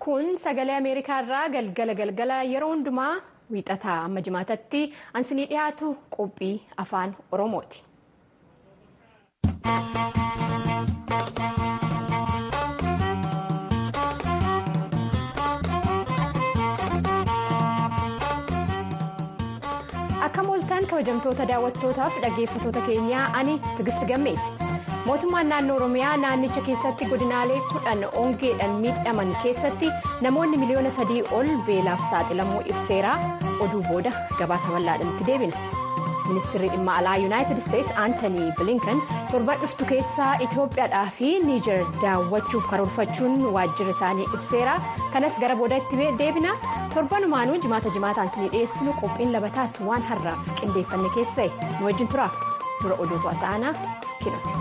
kun sagalee ameerikaa irraa galgala galgala yeroo hundumaa wiixataa amma jimaatatti ansinii dhiyaatu qophii afaan oromooti. akka mooltaan kabajamtoota daawwattootaaf dhaggeeffatoota keenyaa ani tigisti gammeeti. mootummaan naannoo oromiyaa naannicha keessatti godinaalee kudhan ongeedhaan miidhaman keessatti namoonni miliyoona sadii ol beelaaf saaxilamuu ibseera oduu booda gabaasa bal'aadhaatti deebina ministeerri dhimma alaa yuunaayitid isteetsi aantanii bilinkan torban dhuftu keessaa itiyoophiyaadhaa fi niijer daawwachuuf karoorfachuun waajjira isaanii ibseera kanas gara booda itti deebina torbanumaanuu jimaata jimaataan isinii dhiyeessinu qophiin labataas waan har'aaf qindeeffanne keessa'e nu wajjin tura dura oduutu asa'anaa kinoti.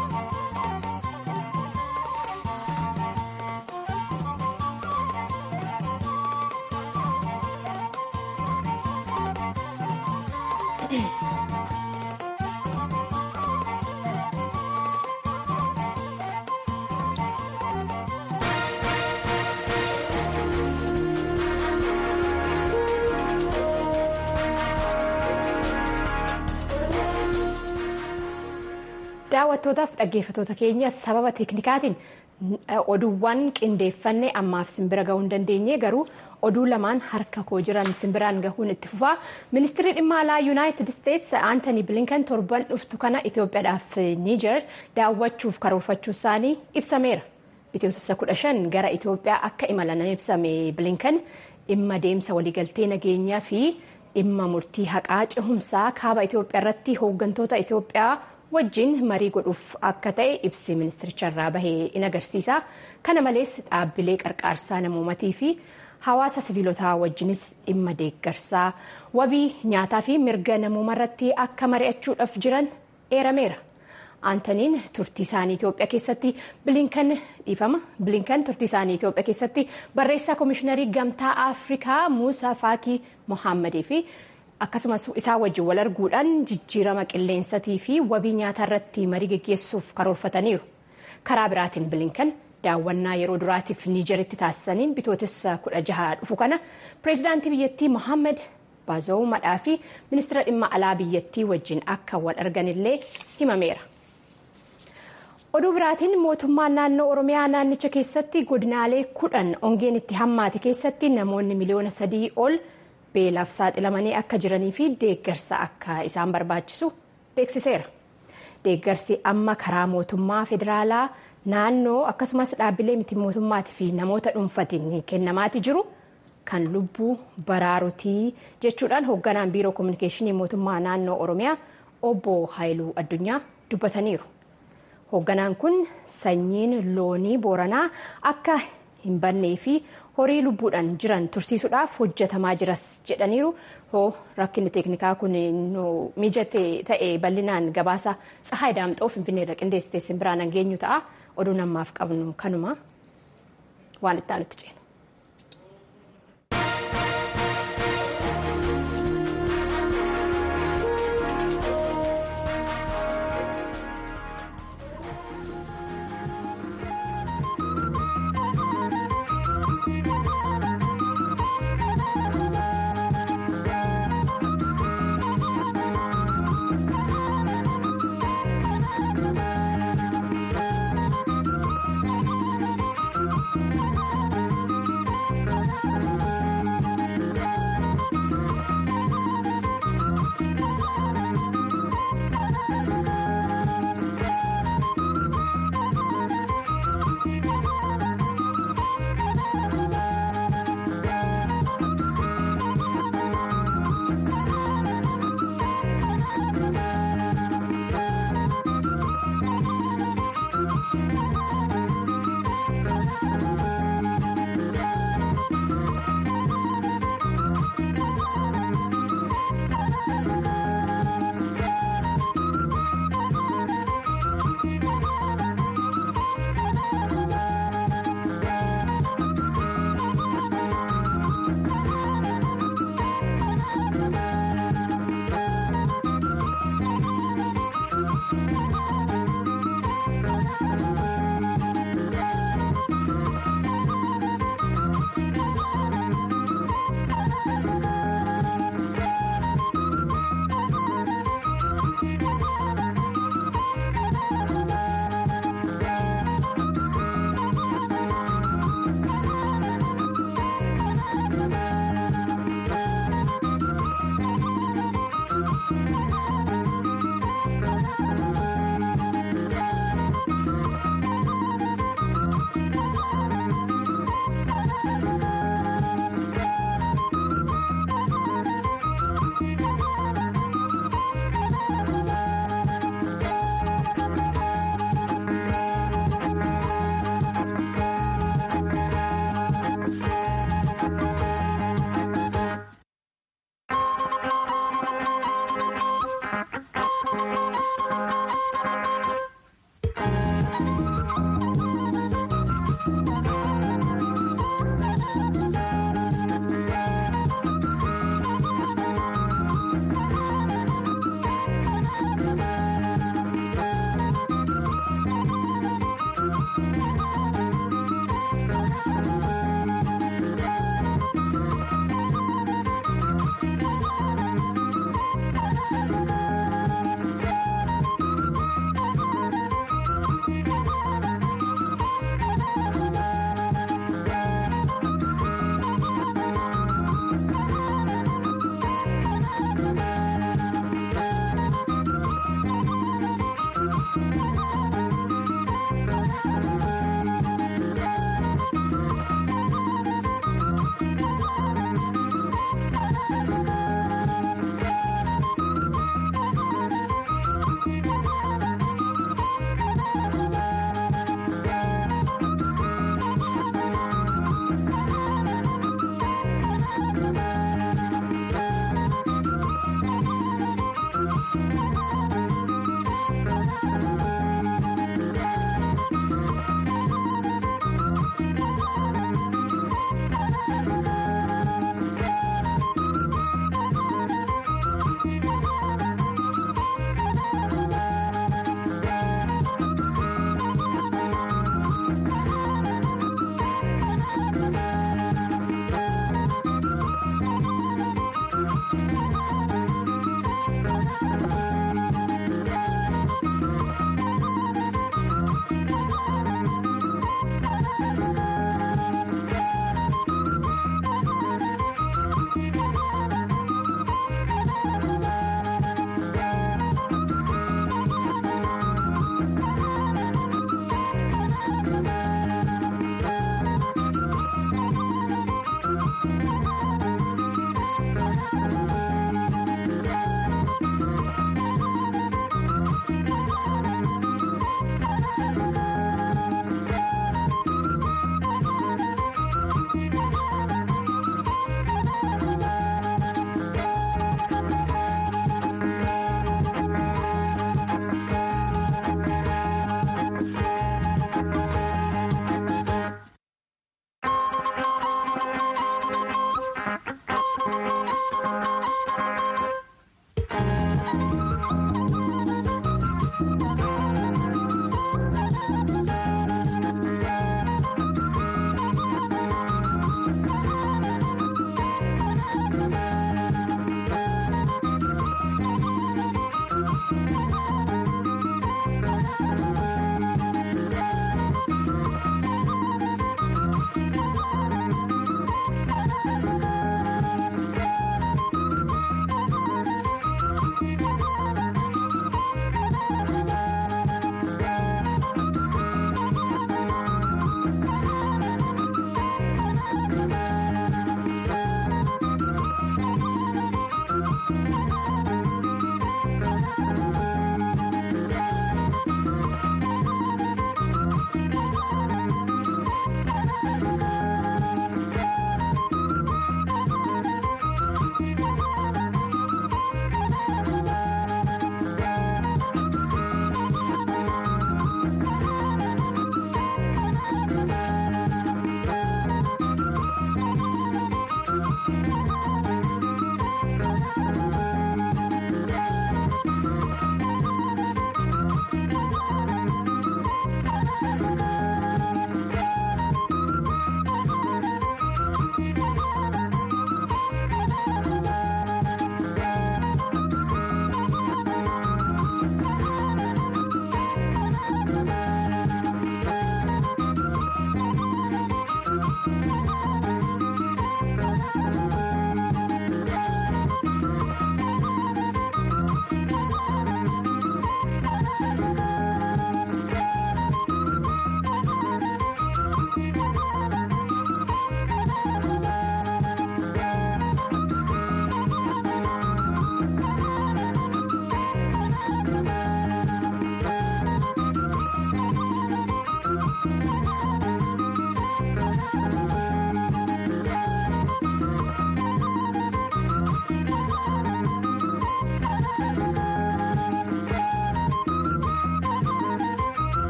daawwattootaaf dhaggeeffatoota keenya sababa teeknikaatiin oduuwwan qindeeffanne ammaaf simbira gahuu hin dandeenye garuu oduu lamaan harka koo jiran simbiraan gahuun itti fufaa ministeerri dhimma alaa yuunaayitid isteetsi aantanii bilinkan torban dhuftu kana itiyoophiyaadhaaf niijer daawwachuuf karoorfachuu isaanii ibsameera bitootessa kudha shan gara itiyoophiyaa akka imalan ibsame bilinkan dhimma deemsa waliigaltee nageenyaa fi dhimma murtii haqaa cehumsaa kaaba itiyoophiyaa irratti hooggantoota itiyoophiyaa. wajjin marii godhuuf akka ta'e ibsi ministiricha irraa bahee in agarsiisa kana malees dhaabbilee qarqaarsaa namoomatii fi hawaasa siviilotaa wajjinis dhimma deeggarsaa wabii nyaataa fi mirga namooma irratti akka mari'achuudhaaf jiran eerameera aantaniin turtii isaanii itiyoophiyaa keessatti bilinkan dhiifama bilinkan turtii isaanii itiyoophiyaa keessatti barreessaa koomishiinarii gamtaa afrikaa muusaa faakii mohaammadii fi akkasumas isaa wajjin wal arguudhaan jijjiirama qilleensatii fi wabii nyaataa irratti marii geggeessuuf karoorfataniiru karaa biraatiin bilinkan daawwannaa yeroo duraatiif niijeritti taasisaniin bitootessa kudha jaha dhufu kana pireezidaantii biyyattii mohaammed baazoomadhaa fi ministeera dhimma alaa biyyattii wajjin akka wal arganillee himameera. oduu biraatiin mootummaan naannoo oromiyaa naannicha keessatti godinaalee kudhan ongeen itti hammaate keessatti namoonni miliyoona sadii ol. beelaaf saaxilamanii akka jiranii fi deeggarsa akka isaan barbaachisu beeksiseera deeggarsi amma karaa mootummaa federaalaa naannoo akkasumas dhaabbilee miti mootummaatii fi namoota dhuunfatiin kennamaati jiru kan lubbuu baraarutii jechuudhaan hoogganaan biiroo koominikeeshinii mootummaa naannoo oromiyaa obbo haayiluu addunyaa dubbataniiru hoogganaan kun sanyiin loonii booranaa akka hin bannee fi horii lubbuudhaan jiran tursiisuudhaaf hojjetamaa jiras jedhaniiru hoo rakkinni teeknikaa kun mijate ta'e bal'inaan gabaasa tsahaay daamxoo finfinneerra qindeessitee simbiraan hangeenyu ta'a oduu namaaf qabnu kanuma waan itti aanutti ceena.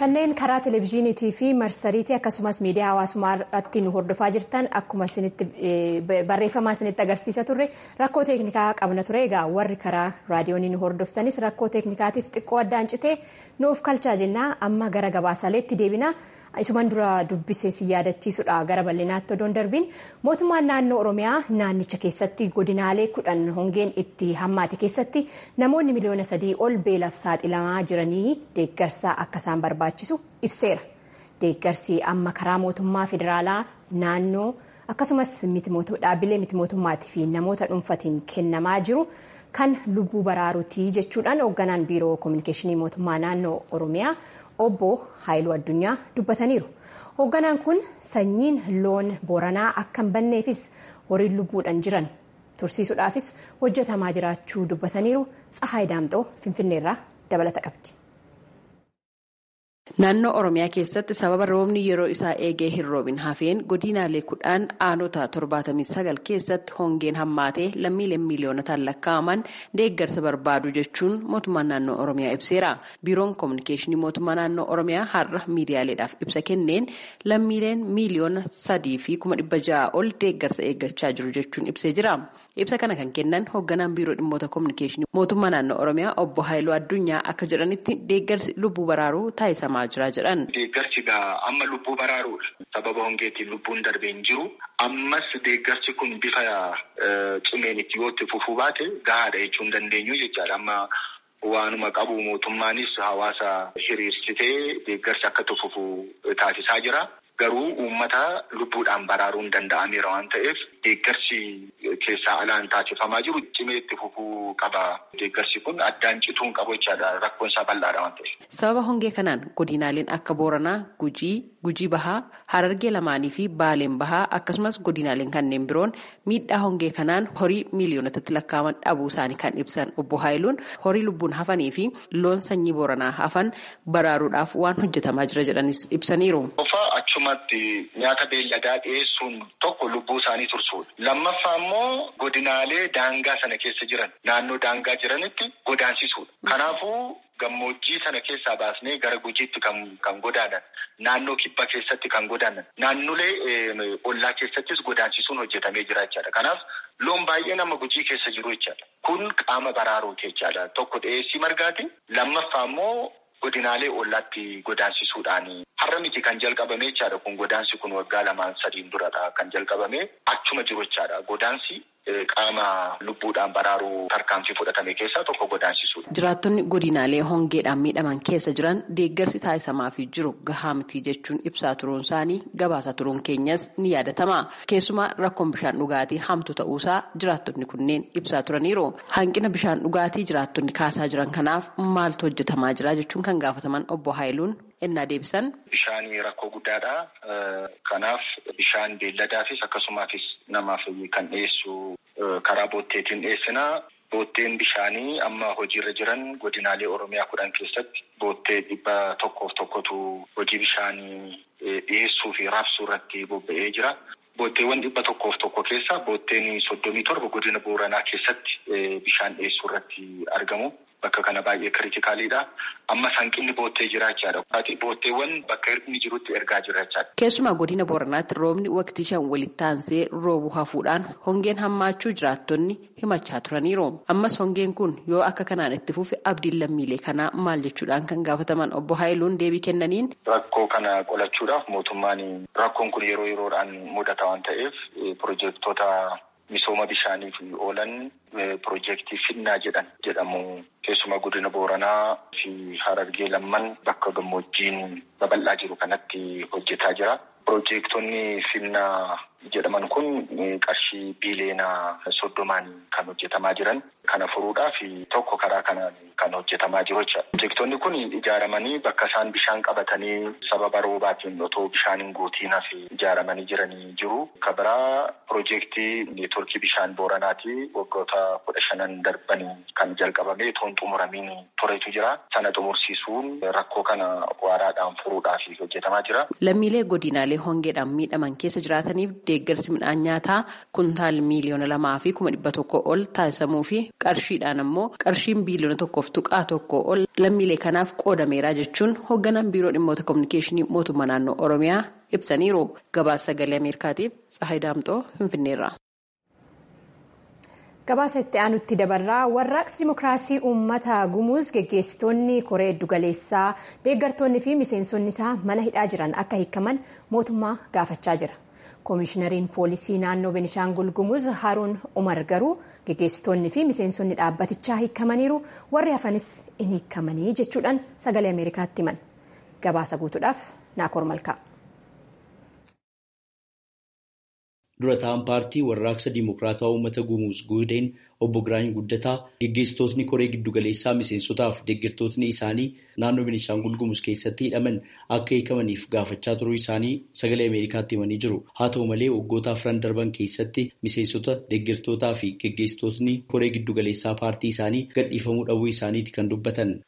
kanneen karaa televezyiiniitii fi marsariitii akkasumas miidiyaa hawaasummaa irratti nu hordofaa jirtan akkuma barreeffamaa isinitti agarsiisa turre rakkoo teeknikaa qabna ture egaa warri karaa raadiyoonii nu hordoftanis rakkoo teeknikaatiif xiqqoo addaan citee nuuf kalchaa jennaa amma gara gabaasaaleetti deebina. isuman dura dubbisee si yaadachiisudha gara bal'inaatti odoon darbiin mootummaan naannoo oromiyaa naannicha keessatti godinaalee kudhan hongeen itti hammaate keessatti namoonni miliyoona sadii ol beelaaf saaxilamaa jiranii deeggarsa akka isaan barbaachisu ibseera deeggarsi amma karaa mootummaa federaalaa naannoo akkasumas dhaabbilee miti mootummaatii fi namoota dhuunfatiin kennamaa jiru kan lubbuu baraaruutii jechuudhaan hoogganaan biiroo koominikeeshinii mootummaa naannoo oromiyaa. obbo Haayiluu Addunyaa dubbataniiru. Hoogganaan kun sanyiin loon Booranaa akka hin banneefis horiin lubbuudhaan jiran tursiisuudhaafis hojjetamaa jiraachuu dubbataniiru. Tsahaay Daamxoo Finfinneerraa dabalata qabdi. Naannoo Oromiyaa keessatti sababa roobni yeroo isaa eegee hin roobin hafeen godinaalee kudhan aanota torbaatamii sagal keessatti hongeen hammaatee lammiileen miiliyoonotaan lakkaa'aman deeggarsa barbaadu jechuun mootummaan naannoo Oromiyaa ibseera. Biiroon koominikeeshinii mootummaa naannoo Oromiyaa har'a miidiyaaleedhaaf ibsa kenneen lammiileen miiliyoona sadii fi kuma dhibba ja'a ol deeggarsa eeggachaa jiru jechuun ibsee jira. Ibsa kana kan kennan hoogganaan biiroo dhimmoota koominikeeshinii mootummaa naannoo Oromiyaa obbo Haayiluu Addunyaa akka jedhanitti deeggarsi lubbuu baraaruu taasisamaa jira jedhan. Deeggarsi amma lubbuu baraaruudha. Sababa hongeetiin lubbuun darbee hin jiru. Ammas deeggarsi kun bifa cimeen itti yoo itti fufuu baate gahaadha jechuu hin dandeenyu jechaadha. Amma waanuma qabu mootummaanis hawaasa hiriirsitee deeggarsi akka itti fufu taasisaa jira. Garuu uummata lubbuudhaan baraaruun danda'ameera waan ta'eef deeggarsi keessaa alaan taasifamaa jiru cimee itti fufuu qaba. Deeggarsi kun addaan cituun qabu jechaadha. Rakkoon isaa bal'aadha waan ta'eef. Sababa hongee kanaan godinaaleen akka Booranaa, Gujii, Gujii Bahaa, Harargee lamaanii fi Baaleen Bahaa akkasumas godinaaleen kanneen biroon miidhaa hongee kanaan horii miiliyoonotatti lakkaa'aman dhabuu isaanii kan ibsan obbo Haayiluun horii lubbuun hafanii fi loon sanyii Booranaa hafan baraaruudhaaf waan hojjetamaa jira jedhanis ibsaniiru. Achumatti nyaata beelladaa dhiyeessuun tokko lubbuu isaanii tursuudha. Lammaffaa immoo godinaalee daangaa sana keessa jiran naannoo daangaa jiranitti godaansisuudha. Kanaafuu gammoojjii sana keessaa baasnee gara gujiitti kan kan godaanan naannoo kibba keessatti kan godaanan naannolee ollaa keessattis godaansisuun hojjetamee jira jechaadha. Kanaaf loon baay'ee nama gujii keessa jiru jechaadha. Kun qaama baraaruuti jechaadha. Tokko dhiyeessii margaati. Lammaffaa immoo godinaalee ollaatti godaansisuudhaan har'a miti kan jalqabame jechaadha. Kun godaansi kun waggaa lamaan sadiin duradha kan jalqabame achuma jiru jechaadha. Godaansi qaama lubbuudhaan baraaruu tarkaanfii fudhatame keessaa tokko godaansisuudha. Jiraattonni godinaalee hongeedhaan miidhaman keessa jiran deeggarsi taasisamaafii jiru gahaa mitii jechuun ibsaa turuun isaanii gabaasa turuun keenyas ni yaadatama. Keessumaa rakkoon bishaan dhugaatii hamtu ta'uusaa jiraattonni kunneen ibsaa turaniiru. Hanqina bishaan dhugaatii jiraattonni kaasaa jiran kanaaf maaltu hojjetamaa jira jechuun kan gaafataman obbo Haayiluun ennaa deebisan. Bishaan rakkoo guddaadha. Kanaaf bishaan beelladaafis akkasumaafis namaaf kan dhiyeessu karaa bootteetiin dhiyeessina. Bootteen bishaanii amma hojiirra jiran godinaalee Oromiyaa kudhan keessatti boottee dhibba tokkoof tokkotu hojii bishaanii dhiyeessuu fi raabsuu irratti bobba'ee jira. Bootteewwan dhibba tokkoof tokko keessa bootteen soddomii torba godina Booranaa keessatti bishaan dhiyeessuu irratti argamu. Bakka kana baay'ee kiritikaalidha. Amma hanqinni boottee jiraachaadha. Bootteewwan bakka inni jirutti ergaa jiraachaadha. Keessumaa godina Booranaatti roobni waqtii shan walitti aansee roobuu hafuudhaan hongeen hammaachuu jiraattonni himachaa turaniiru. Ammas hongeen kun yoo akka kanaan itti fufe abdiin lammiilee kanaa maal jechuudhaan kan gaafataman obbo Haayiluun deebii kennaniin. Rakkoo kana qolachuudhaaf mootummaan rakkoon kun yeroo yeroodhaan mudata waan ta'eef piroojeektoota misooma bishaaniif oolan piroojeektii Finnaa jedhan jedhamu. Keessumaa godina Booranaa fi Harargee lamman bakka gammoojjiin babal'aa jiru kanatti hojjetaa jira. Piroojeektonni Finnaa jedhaman kun qarshii biileenaa soddomaan kan hojjetamaa jiran. Kana furuudhaaf tokko karaa kanaan kan hojjetamaa jiru jechuudha. Piroojeektonni kun ijaaramanii bakka isaan bishaan qabatanii sababa roobaatiin otoo bishaan hin guutiin hafe ijaaramanii jiranii jiru. Ka biraa piroojeektii neetworkii bishaan Booranaati waggoota kudha shanan darbanii kan jalqabame toon xumuramiin turetu jira. Sana xumursiisuun rakkoo kana waaraadhaan furuudhaaf hojjetamaa jira. Lammiilee godinaalee hongeedhaan miidhaman keessa jiraataniif deeggarsi midhaan nyaataa kuntaal miiliyoona lamaa fi kuma dhibba tokko ol taasisamuu fi qarshiidhaan ammoo qarshiin biiliyoona tokkoof tuqaa tokko ol lammiilee kanaaf qoodameera jechuun hoogganaan biiroo dhimmoota kominikeeshinii mootummaa naannoo oromiyaa ibsaniiru gabaasa sagalee ameerikaatiif tsahayi daamxoo finfinneerra. gabaasa itti aanutti dabarraa warraaqsi dimokiraasii uummata gumuuz geggeessitoonni koree giddugaleessaa deeggartoonni fi miseensonni isaa mana hidhaa jiran akka hiikaman mootummaa gaafachaa jira koomishinariin poolisii naannoo benishaangul gumuuz haruun umar garuu geggeessitoonni fi miseensonni dhaabbatichaa hiikamaniiru warri hafanis in hiikamanii jechuudhaan sagalee ameerikaatti himan gabaasa guutuudhaaf naakoor malkaa. dura ta'an paartii warraaqsa dimokiraataa uummata gumuuz guudeen obbo Giraany Guddataa geggeessitootni koree giddugaleessaa miseensotaaf deeggartootni isaanii naannoo Beenishaangul Gumuuz keessatti hidhaman akka hiikamaniif gaafachaa turuu isaanii sagalee Ameerikaatti himanii jiru. Haa ta'u malee waggoota afran darban keessatti miseensota deeggartootaa fi geggeessitootni koree giddugaleessaa paartii isaanii gadhiifamuu dhabuu isaaniiti kan dubbatan.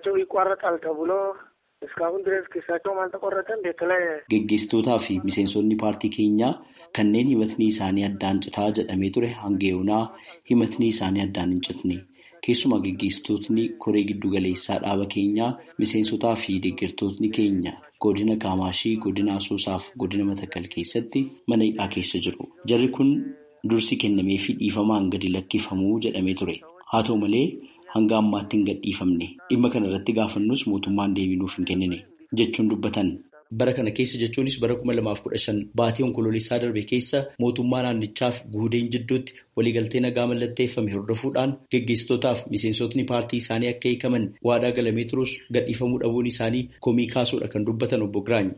Geggeessitootaa fi miseensonni paartii keenyaa kanneen himatni isaanii addaan citaa jedhamee ture hanga yoonaa himatni isaanii addaan hin citne keessumaa geggeessitootni koree giddugaleessaa dhaaba keenyaa miseensotaa fi deeggartootni keenya godina kaamaashii godina asoosaaf godina matakkal keessatti mana hidhaa keessa jiru jarri kun dursi kennamee fi dhiifamaan gadi lakkifamuu jedhamee ture haa ta'u malee hanga ammaatti hin gadhiifamne dhimma kana irratti gaafannus mootummaan deebinuuf hin kennine jechuun dubbatan. Bara kana keessa jechuunis bara kuma lamaaf kudha shan baatii onkoloolessaa darbe keessa mootummaa naannichaaf guudeen jidduutti waliigaltee nagaa mallatteeffame hordofuudhaan geggeessitootaaf miseensotni paartii isaanii akka hiikaman waadaa galamee turus gadhiifamuu dhabuun isaanii komii kaasuudha kan dubbatan obbo Giraany.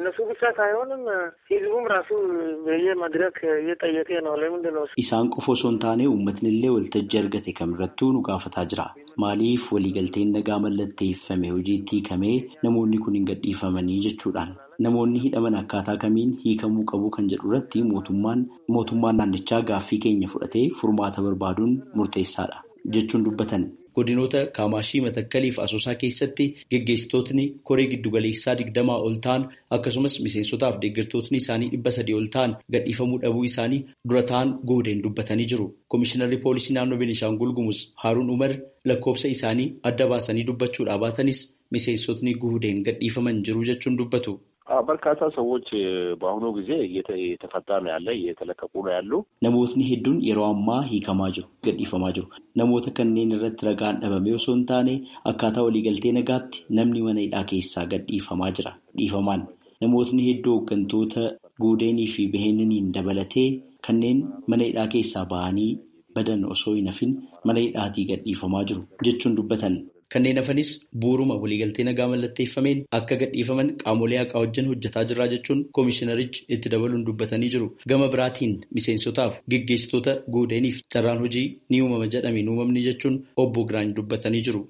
Isaan qofa osoo hin taane uummatni illee waltajjii argate kamirrattuu nu gaafataa jira. Maaliif waliigalteen nagaa mallatteeffame hojiitti hiikamee namoonni kun hin gadhiifamanii jechuudhaan namoonni hidhaman akkaataa kamiin hiikamuu qabu kan jedhu irratti mootummaan naannichaa gaaffii keenya fudhatee furmaata barbaaduun murteessaadha jechuun dubbatan. Godinoota Kaamaashii Matakkaliif Asoosaa keessatti geggeessitootni koree giddugaleessaa digdamaa ol ta'an akkasumas miseensotaaf deeggartootni isaanii dhibba sadii ol ta'an gadhiifamuu dhabuu isaanii dura ta'an guudeen dubbatanii jiru. Komishinarri poolisii naannoo Beenishaangul Gumuz Haaruun Umar lakkoofsa isaanii adda baasanii dubbachuudhaa baatanis miseensotni guudeen gadhiifaman jiru jechuun dubbatu. በርካታ ሰዎች በአሁኑ ጊዜ እየተፈታ ነው ያለ እየተለቀቁ ነው ያሉ namootni hedduun yeroo ammaa hiikamaa jiru gadhiifamaa jiru namoota kanneen irratti ragaan dhabame osoo hin taane akkaataa waliigaltee nagaatti namni mana hidhaa keessaa gadhiifamaa jira dhiifamaan namootni hedduu hooggantoota guudeenii fi baheeniniin dabalatee kanneen mana hidhaa keessaa bahanii badan osoo hin hafin mana hidhaatii gadhiifamaa jiru jechuun dubbatan. Kanneen hafanis bu'uuruma waliigaltee nagaa mallatteeffameen akka gadhiifaman qaamolee haqaa wajjin hojjetaa jirraa jechuun koomishinarichi itti dabaluun dubbatanii jiru. Gama biraatiin miseensotaaf geggeessitoota guudeeniif carraan hojii ni uumama jedhame hin uumamne jechuun obbo Giraany dubbatanii jiru.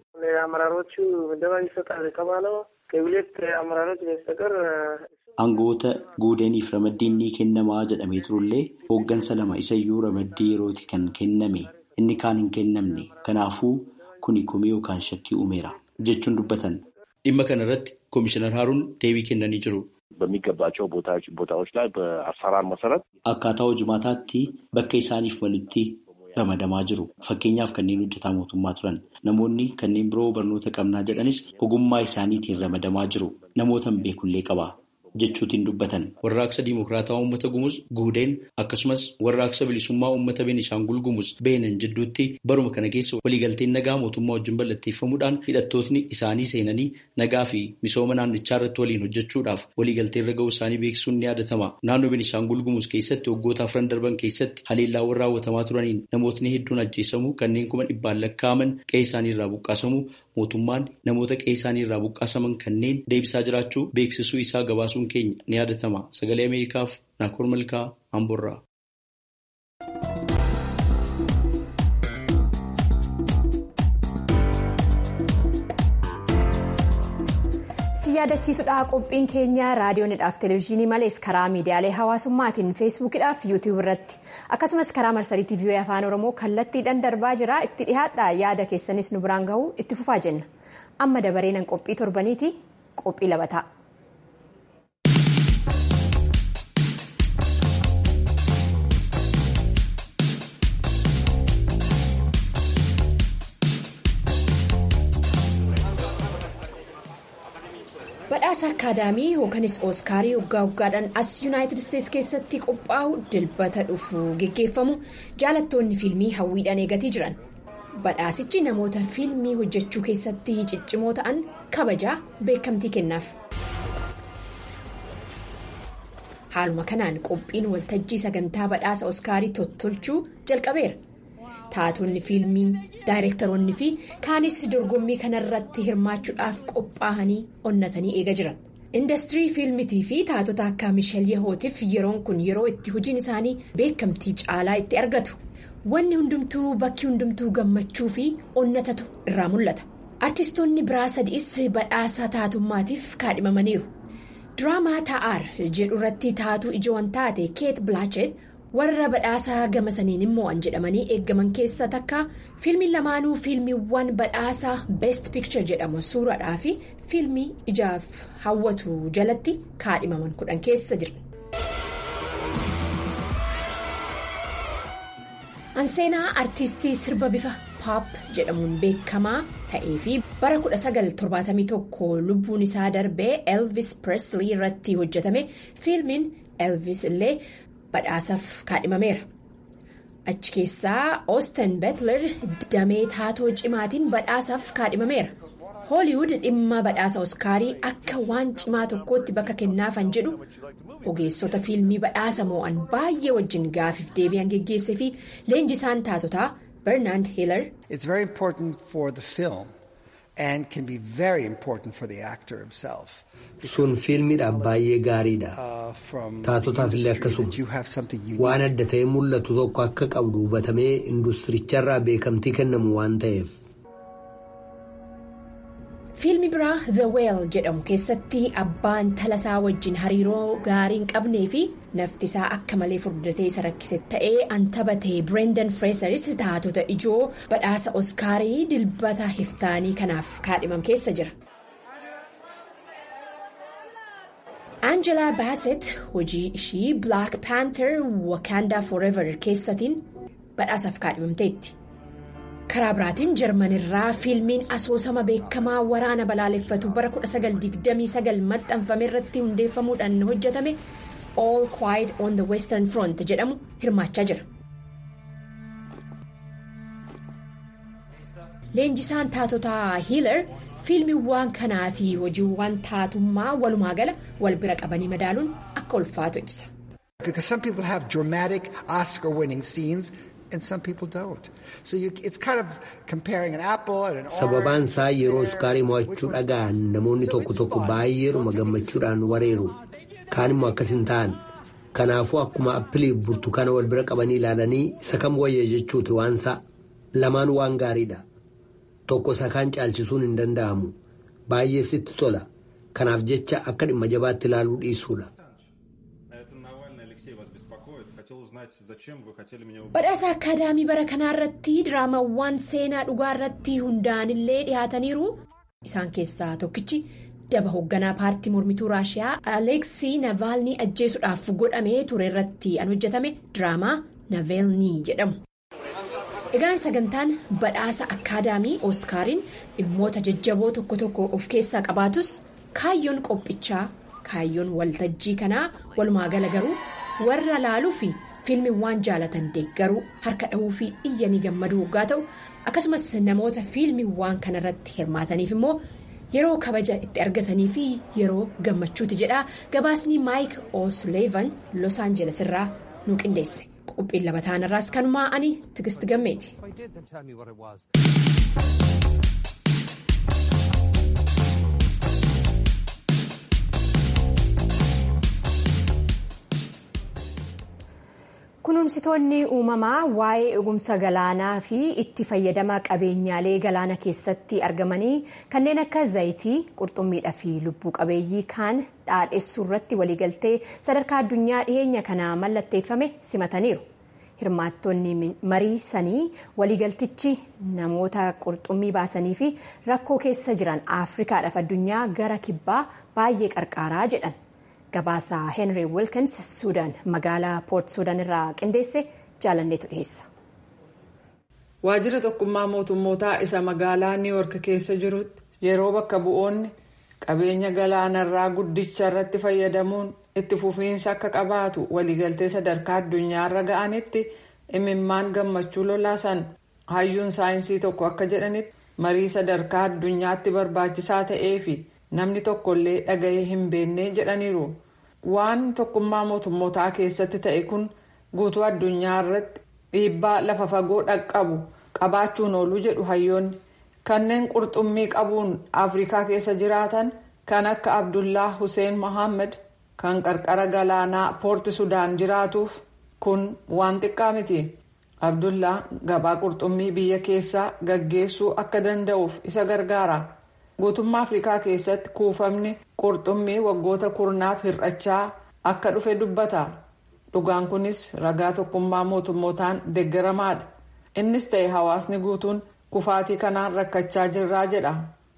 Aangoota guudeeniif ramaddiin ni kennamaa jedhamee turullee hooggansa lama isayyuu ramaddii yerooti kan kenname inni kaan hin kennamne kanaafuu. kuni komii yookaan shakkii uumeera jechuun dubbatan dhimma kana irratti koomishinar Haaruun deebii kennanii jiru. በሚገባቸው ቦታዎች ላይ በአሰራር መሰረት akkaataa hojimaataatti bakka isaaniif malutti ramadamaa jiru fakkeenyaaf kanneen hojjetaa mootummaa turan namoonni kanneen biroo barnoota qabnaa jedhanis ogummaa isaaniitiin ramadamaa jiru namoota hin beekullee qaba jechuutiin dubbatan. Warraaqsa Dimokiraataa Uummata Gumuz Guudeen akkasumas warraaqsa bilisummaa Uummata Beenishaangul Gumuz Beenan jidduutti baruma kana keessa waliigalteen nagaa mootummaa wajjin mallatteeffamuudhaan hidhattootni isaanii seenanii nagaa fi misooma naannichaa irratti waliin hojjechuudhaaf waliigaltee irra ga'uu isaanii beeksisuun ni yaadatama. Naannoo Beenishaangul Gumuz keessatti waggoota afran darban keessatti haleellaawwan raawwatamaa turaniin namootni hedduun ajjeesamuu kanneen kuma dhibbaan lakkaa'aman qe'ee isaanii irraa buqqaasamuu mootummaan namoota qe'ee isaanii irraa buqqaasaman kanneen deebisaa jiraachuu beeksisuu isaa gabaasuun keenya ni yaadatama sagalee ameerikaaf naakoor malkaa amborraa. si yaadachiisudha qophiin keenya raadiyoonidhaaf televezyiinii malees karaa miidiyaalee hawaasummaatiin feesbuukidhaaf yuutiyuub irratti akkasumas karaa marsarii tiivii afaan oromoo kallattiidhaan darbaa jira itti dhihaadha yaada keessanis nu biraan gahuu itti fufaa jenna amma dabareenan qophii torbaniiti qophii labataa. akaadaamii yookanis ooskaarii waggaa waggaadhaan as yuunaayitid isteetsi keessatti qophaa'u dilbata dhufu geggeeffamu jaalattoonni fiilmii hawwiidhaan eegatii jiran badhaasichi namoota fiilmii hojjechuu keessatti ciccimoo ta'an kabajaa beekamtii kennaaf. haaluma kanaan qophiin waltajjii sagantaa badhaasa ooskaarii tottolchuu jalqabeera. taatonni fiilmii daayirektaroonni fi kaanis dorgommii kanarratti hirmaachuudhaaf qophaa'anii onnatanii eega jiran indastirii fiilmitii fi taatota akka mishal yahootiif yeroon kun yeroo itti hojiin isaanii beekamtii caalaa itti argatu wanni hundumtuu bakki hundumtuu gammachuu fi onnatatu irraa mul'ata artistoonni biraa sadiis badhaasa taatummaatiif kaadhimamaniiru diraamaa ta'aar jedhu irratti taatuu ijoon taate keet bilaachet. warra badhaasaa gama saniin immoo an jedhamanii eeggaman keessa takka fiilmiin lamaanuu fiilmiiwwan badhaasaa beest picture jedhamu suuraadhaa fi fiilmii ijaaf hawwatu jalatti kaadhimaman kudhan keessa jiran. anseenaa artiistii sirba bifa paap jedhamuun beekamaa ta'ee fi bara 1971 lubbuun isaa darbee elvis presley irratti hojjetame fiilmiin elvis illee. badhaasaaf kaadhimameera achi keessaa oosten beetler damee taatoo cimaatiin badhaasaaf kaadhimameera hooliwud dhimma badhaasa oskaarii akka waan cimaa tokkootti bakka kennaafan jedhu ogeessota fiilmii badhaasa moo'an baay'ee wajjin gaafiif deebi'an geggeessee fi leenjisaan taatotaa bernaand hiilar. It's very important for the film and can be very important for the actor himself. sun fiilmiidhaaf baay'ee gaariidha taatotaaf illee akkasuma waan adda ta'ee mul'atu tokko akka qabdu hubatamee industiricharraa beekamtii kennamu waan ta'eef. fiilmi biraa the whale jedhamu keessatti abbaan talasaa wajjin hariiroo gaarii hin qabnee fi naftisaa akka malee furdatee isa rakkise ta'ee an taphatee birendan freesaris taatota ijoo badhaasa oskaarii dilbata hiftaanii kanaaf kaadhimam keessa jira. Angela Bassett hojii ishii Black Panther Wakanda Forever keessatiin badhaasaaf kaadhimamteetti. Karaa biraatiin Jarmanirraa fiilmiin asoosama beekamaa waraana balaaleffatu bara 1929 maxxanfame irratti hundeeffamuudhaan hojjetame All Quiet on the Western Front jedhamu hirmaachaa jira. Leenjisaan taatotaa Hiilar. fiilmiiwwan kanaa fi hojiiwwan taatummaa walumaa gala wal bira qabanii madaaluun akka ulfaatu ibsa. Because some people have dramatic Oscar winning scenes and some people don't. So you, it's kind of comparing an apple and an orange. Sababaan isaa yeroo Oskaarii mo'achuu dhaga'an namoonni tokko tokko baay'eedhuma gammachuudhaan wareeru. Kaan immoo akkas hin ta'an. Kanaafuu akkuma appilii burtukaana wal bira qabanii ilaalanii isa kam wayya jechuuti waansaa lamaan waan gaariidha. Tokko isa kaan caalchisuun hin danda'amu. Baay'ee sitti tola. Kanaaf jecha akka dhimma jabaatti ilaaluu dhiisuudha. Badhaasa Akaadaamii bara kanaa irratti diraamawwan seenaa dhugaa irratti hundaa'anillee dhiyaataniiru. Isaan keessaa tokkichi daba hoogganaa paartii mormituu Raashiyaa Aleeksii Navaalnii ajjeesuudhaaf godhamee ture irratti an hojjetame diraamaa Naveelnii jedhamu. Egaan sagantaan badhaasa akaadaamii Ooskaariin dhimmoota jajjaboo tokko tokko of keessaa qabaatus kaayyoon qophichaa kaayyoon waltajjii kanaa walumaa gala garuu warra laaluu fi fiilmiiwwan jaalatan deeggaruu harka dhahuu fi iyyanii gammaduu waggaa ta'u akkasumas namoota fiilmiiwwan kanarratti hirmaataniif immoo yeroo kabaja itti argatanii fi yeroo gammachuuti jedha gabaasni maayik o'suleevan los aanjeles irraa nu qindeesse. qophiin labataan irraas kanumaa ani tigist gammeeti. kunuunsitoonni uumamaa waa'ee eegumsa galaanaa fi itti fayyadama qabeenyaalee galaana keessatti argamanii kanneen akka zayitii qurxummiidhaa fi lubbuu qabeeyyii kaan dhaadhessuu irratti waliigaltee sadarkaa addunyaa dhiyeenya kana mallatteeffame simataniiru. hirmaattonni marii sanii waliigaltichi namoota qurxummii baasanii fi rakkoo keessa jiran afrikaadhaaf addunyaa gara kibbaa baay'ee qarqaaraa jedhan gabaasa henry wilkins suudaan magaalaa poort suudaan irraa qindeesse jaalanneetu dhiheessa. waajjira tokkummaa mootummootaa isa magaalaa niiwoork keessa jirutti yeroo bakka bu'oonni qabeenya galaanarraa guddicha irratti fayyadamuun itti fufiinsa akka qabaatu waliigaltee sadarkaa addunyaarra ga'anitti imimmaan gammachuu lolaasan hayyuun saayinsii tokko akka jedhanitti marii sadarkaa addunyaatti barbaachisaa ta'ee fi namni tokkollee dhaga'ee hin beekne jedhaniiru waan tokkummaa mootummootaa keessatti ta'e kun guutuu addunyaa irratti dhiibbaa lafa fagoo dhaqqabu qabaachuun oolu jedhu hayyoonni kanneen qurxummii qabuun afrikaa keessa jiraatan kan akka abdullaa hussein mohaammed kan qarqara galaanaa poorti sudaan jiraatuuf kun waan xiqqaa miti abdullaa gabaa qurxummii biyya keessaa gaggeessuu akka danda'uuf isa gargaara guutummaa afrikaa keessatti kuufamni qurxummii waggoota kurnaaf hir'achaa akka dhufe dubbata dhugaan kunis ragaa tokkummaa mootummootaan deeggaramaadha innis ta'e hawaasni guutuun kufaatii kanaan rakkachaa jirraa jedha.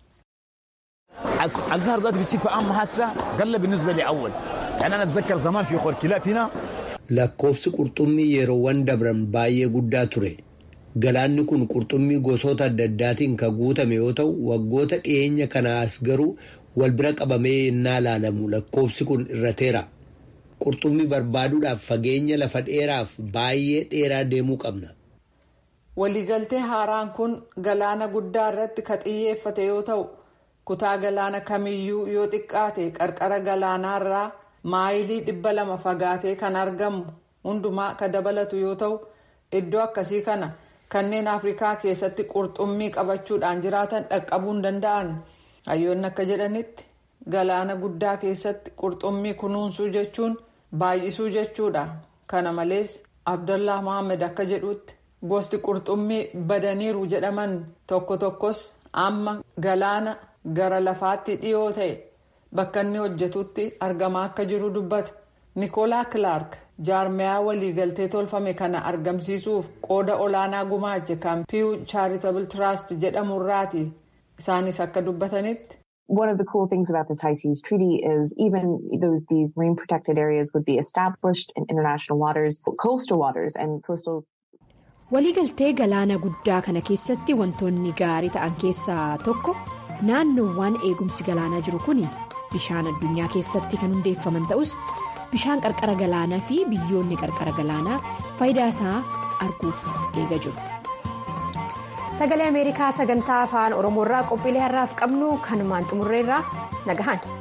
النهر ذاته بصفة عامة هسه قل بالنسبة لي أول يعني أنا أتذكر زمان في خور كلاب هنا lakkoofsi qurxummii yeroowwan dabran baay'ee guddaa ture galaanni kun qurxummii gosoota adda addaatiin kan guutame yoo ta'u waggoota dhiyeenya kanaas garuu wal bira qabamee yennaa ilaalamu lakkoofsi kun irrateera qurxummii barbaaduudhaaf fageenya lafa dheeraaf baay'ee dheeraa deemuu qabna. waliigaltee haaraan kun galaana guddaa irratti ka xiyyeeffate yoo ta'u kutaa galaana kamiyyuu yoo xiqqaate qarqara galaanaarraa maayilii dhibba lama fagaatee kan argamu hundumaa ka dabalatu yoo ta'u iddoo akkasii kana kanneen afrikaa keessatti qurxummii qabachuudhaan jiraatan dhaqqabuu hin danda'an hayyoonni akka jedhanitti galaana guddaa keessatti qurxummii kunuunsuu jechuun baay'isuu jechuudha kana malees abdallaa mohaammed akka jedhutti gosti qurxummii badaniiru jedhaman tokko tokkos amma galaana gara lafaatti dhiyoo ta'e. bakka inni hojjetutti argamaa akka jiru dubbata niikoolaa kilaark jaarmiyaa waliigaltee tolfame kana argamsiisuuf qooda olaanaa gumaache kan piiw chaaritabl tiraast jedhamurraati isaanis akka dubbatanitti. One of the cool things about this high seas treaty is even those these marine protected areas would be established in international waters, coastal waters and coastal. Waliigaltee galaana guddaa kana keessatti wantoonni gaarii ta'an keessaa tokko naannoowwan eegumsi galaanaa jiru kuni. bishaan addunyaa keessatti kan hundeeffaman ta'us bishaan qarqara galaanaa fi biyyoonni qarqara galaanaa faayidaa isaa arguuf eega jiru. sagalee ameerikaa sagantaa afaan oromoorraa qophiilee har'aaf qabnu kanumaan xumurreerraa nagahan.